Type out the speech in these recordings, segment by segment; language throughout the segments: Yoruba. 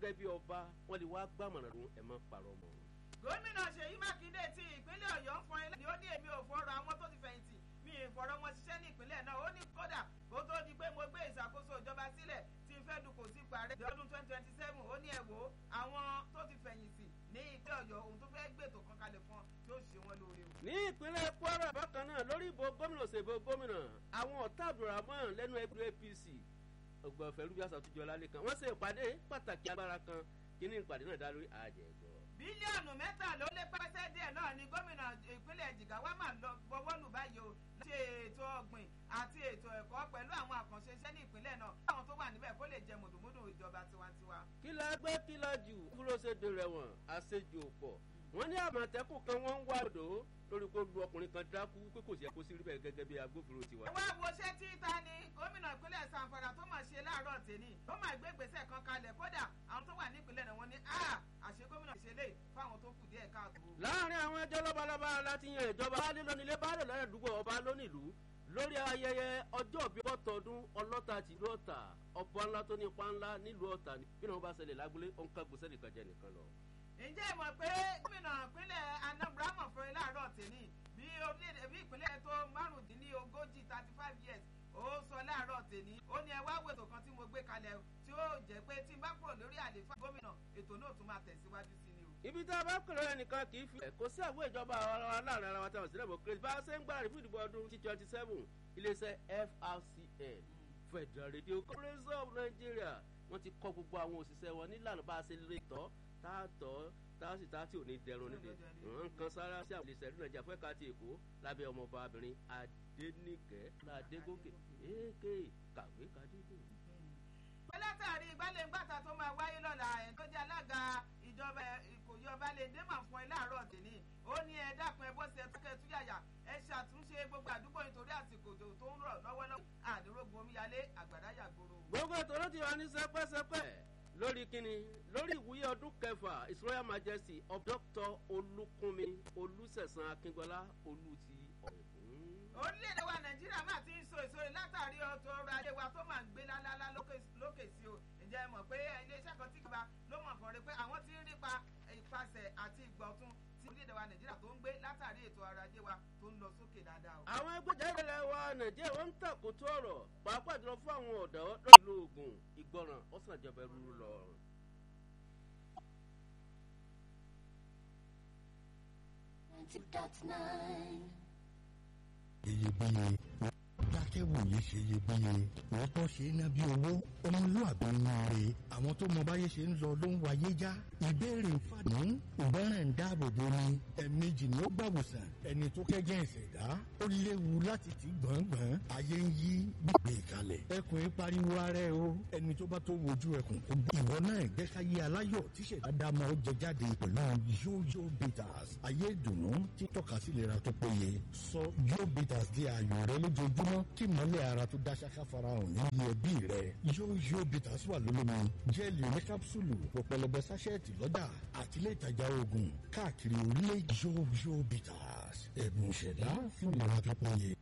gẹ́gẹ́ bí ọba wọ́n lè wá gbàmọ̀ràn ló ẹ̀ mọ́ parọ́ mọ́. gómìnà ṣèyí mákindé ti ìpínlẹ̀ ọ̀yọ́ ń fọn ilé ní ó ní èmi ò fọ̀rọ̀ àwọn tó ti fẹ̀yìntì mi ì fọ̀rọ̀ wọn ṣiṣẹ́ ní ìpínlẹ̀ náà ó ní kódà kó tó di pé mo gbé ìṣàkóso ìjọba sílẹ̀ tí n fẹ́ dupò sí parẹ́ ọdún twenty twenty seven ó ní ẹ wò ó àwọn tó ti fẹ̀yìntì ní ìpínlẹ̀ ọ̀yọ́ òun tó fẹ́ gbètò kan kalẹ̀ fún ọ tí ó ṣe wọn lóore o. ní ìpínlẹ̀ kwara bákan náà lórí ìbò gómìnà òṣèbò gómìnà àwọn ọ̀tá abdulrahman lẹ́nu ẹgbẹ́ apc ọgbọ̀nfẹ́ rúbíàsá àtúnjọ lálẹ́ kan wọ́n ṣe ìpàdé pàtàkì agbára kan kíní ìpàdé náà dá lórí àjẹgbọ́. bílíọ̀nù mẹ́ta ló lé pẹ́sẹ́ díẹ̀ náà ni gómìnà ìpínlẹ̀ jìgáwá máa lọ gbọ́wọ́ lù báyìí o ṣe ètò ọ̀gbìn àti ètò ẹ̀kọ́ pẹ̀lú àwọn àkànṣe iṣẹ́ ní ìpínlẹ̀ náà àwọn tó wà níbẹ̀ kó lè jẹ mùdùmùdù ìjọba tiwantiwa. kí la gbé kí la jù dúró ṣe dèrè wọn àṣejù pọ̀ wọ́n ní àmọ̀tẹ́kùn kan wọ́n ń wá odò lórí kó lu ọkùnrin kan dákú pé kò sí ẹ̀kọ́ sí rí bẹ́ẹ̀ gẹ́gẹ́ bí agbófinró tiwa. ẹ wá wo ṣé tí ta ni gómìnà ìpínlẹ̀ sanfara tó máa ṣe láàárọ̀ tèmi ó máa gbé gbèsè kan kalẹ̀ kódà àwọn tó wà nípìnlẹ̀ náà wọ́n ní a àṣẹ gómìnà ṣe lè fáwọn tó kù díẹ̀ káàtó. láàrin àwọn ẹjọ́ lọ́balọ́ba láti yan ìjọba baálé lónílé baálé lọ́dẹ̀dúgbò ọba lónìlú lórí ayẹyẹ ọjọ́ bíi ọ̀tọ̀ọdún ọlọ́ta tìlú ọ̀tà ọba ńlá tó ní ipa ńlá nílùú ọ̀tà bí wọn bá ṣẹlẹ̀ lágbólé ó ń ká gbèsè nìkan jẹ nìkan lọ. ǹjẹ́ ìmọ̀ pé gómìnà ìpínlẹ̀ anambra mọ̀ fún ilé àárọ̀ tèmi bí orílẹ̀-èdè bí ìpínlẹ̀ tó márùndínlógójì thirty five years ó sọ láàárọ̀ tèmi ó ní ẹ wá wètò kan tí mo gbé kalẹ̀ tí ó jẹ́ pé tí n bá kúrò lórí àlééfà gómìnà ètò náà tún máa tẹ̀síwájú sí ni o. ibi tá a bá kúrò ẹnìkan kì í fi kò sí àwọn ìjọba aláàrin ara wa táwọn sílẹ̀ bọ̀ kéré bá a ṣe ń gbára fún ìdìbò ọdún twenty twenty seven iléeṣẹ́ frcn federal radio corporation of nigeria wọ́n ti kọ́ gbogbo àwọn òṣìṣẹ́ wọn nílànà bá a ṣe lè tọ́ tá a tọ́ táàsì táàtì ò ní dẹrùn nílé nǹkan sára sí àwọn ìlẹsẹ̀ ìlú nàìjíríà fún ẹ̀ka ti èkó lábẹ́ ọmọọba obìnrin adẹnìkẹ́ ládégòkè èké kàwé kadédè. pẹ́lẹ́tàrí ìgbàlẹ́ngbàtà tó máa wáyé lọ́la ẹ̀ tó jẹ́ alága ìjọba ìkòyí ọba lè dé màá fún ẹ láàárọ̀ tèmi ó ní ẹ dákun ẹ bó ṣe tókẹ́ túyàyà ẹ ṣàtúnṣe gbogbo àdúgbò nítorí àsìkò tó ń rọ̀ lọ́wọ́lọ́wọ́ àdúrógun omíyalé àgbàdá yàgbóró. gbogbo ètò ló ti wà ní sẹpẹsẹpẹ lórí kíni lórí ìwúyẹ ọdún kẹfà his royal majesty of dr olùkúnmi olùsẹ̀sán akíngbọ́lá olú ti ọ̀rẹ́kùn. orílẹ̀-èdè wa nàìjíríà máa ti ń so èso rẹ̀ látàrí ọ̀tọ̀ ọrọ̀ ajé wa tó máa ń gbé lálálá lókè sí o ǹjẹ́ ẹ mọ̀ pé iléeṣẹ́ kan tí kìba ló mọ̀ fọ́ rẹ pé àwọn ti ń rípa ìpasẹ̀ àti ìgbọ̀tún tí orílẹ̀-èdè wa nàìjíríà tó ń gbé látàrí ètò ọrọ̀ ajé wa tó ń lọ sókè dáadáa o. àwọn ẹgbẹ́jáde ilẹ̀ wa nàìjíríà wọ́n ń tàkótó ọ̀rọ̀ pàápàá jùlọ fún àwọn ọ̀dọ́ lọ́ọ̀lù oògùn ìgbọràn ọ̀sán ìjọba ẹrú lọ. iyebíye dákẹ́wòye ṣe iyebíye òótọ́ ṣe é ná bí owó ọmọlúwàbí inú rẹ̀ àwọn tó mọ báyé ṣe ń lọ ló ń wáyé já ìbéèrè fàdún ìgbọràn ń dáàbò bo ni ẹ̀ẹ̀mejì ni ó gbàwòsàn ẹni tó kẹ́gẹ́ ìṣẹ̀dá ó léwu láti ti gbọ̀ngbọ̀n ayé ń yí gbígbé kalẹ̀ ẹkùn yìí pariwo ara ẹ o ẹni tó bá tó wojú ẹkùn kó gbé ìwọ náà gbẹ́káyé aláyọ̀ tíṣẹ̀dá dámọ̀ ó jẹ jáde pẹ̀lú yóyó bitters ayé ìdùnnú títọ́ka sí ìlera tó péye sọ yóò bitters di ààyò rẹ lójoojúmọ́ kí mọ́lẹ̀ ara tó dá ṣáká farahàn nínú ẹbí rẹ yóyó bitters wà lólómi jẹ́ẹ̀lì ní kápsúlù pọ̀pẹ̀lẹbẹ sáṣẹ́ẹ̀tì lọ́dà àtìlẹ́ ìtajà oògùn káàkiri orílẹ̀ yóyó bitters ẹ̀bùn ìṣẹ̀dá fún ìlera tó péye.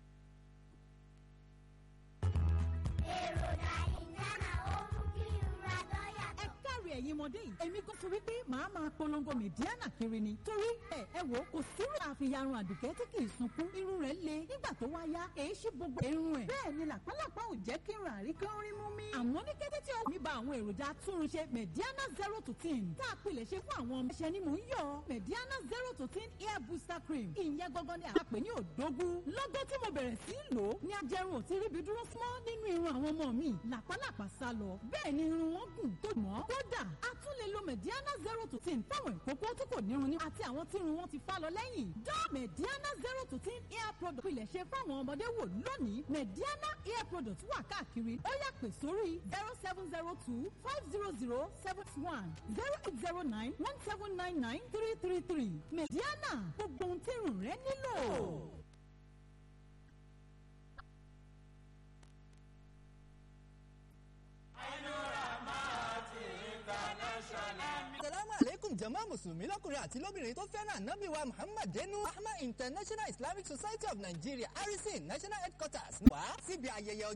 ẹ̀yin ọmọdé yìí èmi kò sọ wípé màá máa polongo mẹ̀díánà kiri ni torí ẹ ẹ wò kò sírò àfihàn àdùkẹ́ tí kì í sunkún irun rẹ̀ le nígbà tó wá yá èyí ṣí gbogbo irun ẹ̀ bẹ́ẹ̀ ni làpálàpá ò jẹ́ kí n rà rí kí n rí mú mi. àmọ́ ní kété tí omi ba àwọn èròjà túnrunṣe mẹ̀díánà zero to ten tá a pilẹ̀ ṣe fún àwọn ọmọ ẹ̀ṣẹ̀ ni mò ń yọ mẹ̀díánà zero to ten hair booster cream ìyẹn gangan ni àpè ní òdógún lọ́gọ́ tí mo bẹ̀rẹ̀ sí í lò ó ní ajẹrun ò ti ríbi dúró fún nínú irun àwọn ọmọ mi làpálàpá sá lọ bẹ́ẹ̀ ni irun wọn gùn tó mọ́ kódà a tún lè lo mediana zero to ten fáwọn ìkókó tí kò nírun ní àti àwọn tí irun wọn ti fá lọ lẹ́yìn. dán mediana zero to ten hair product pilẹ̀ ṣe fáwọn ọmọdé wò lónìí mediana hair product wà káàkiri ó yà pè sórí zero seven zero two five zero zero seven one zero eight zero nine one seven nine nine three three three mediana gbogbo ohun tí irun rẹ nílò. salamu aleykum jama musulumi lọkùnrin àti lóbìnrin tó fẹ́ràn anabi wa muhammad denu ahmed international islamic society of nigeria harrison national headquarters wá síbi ayẹyẹ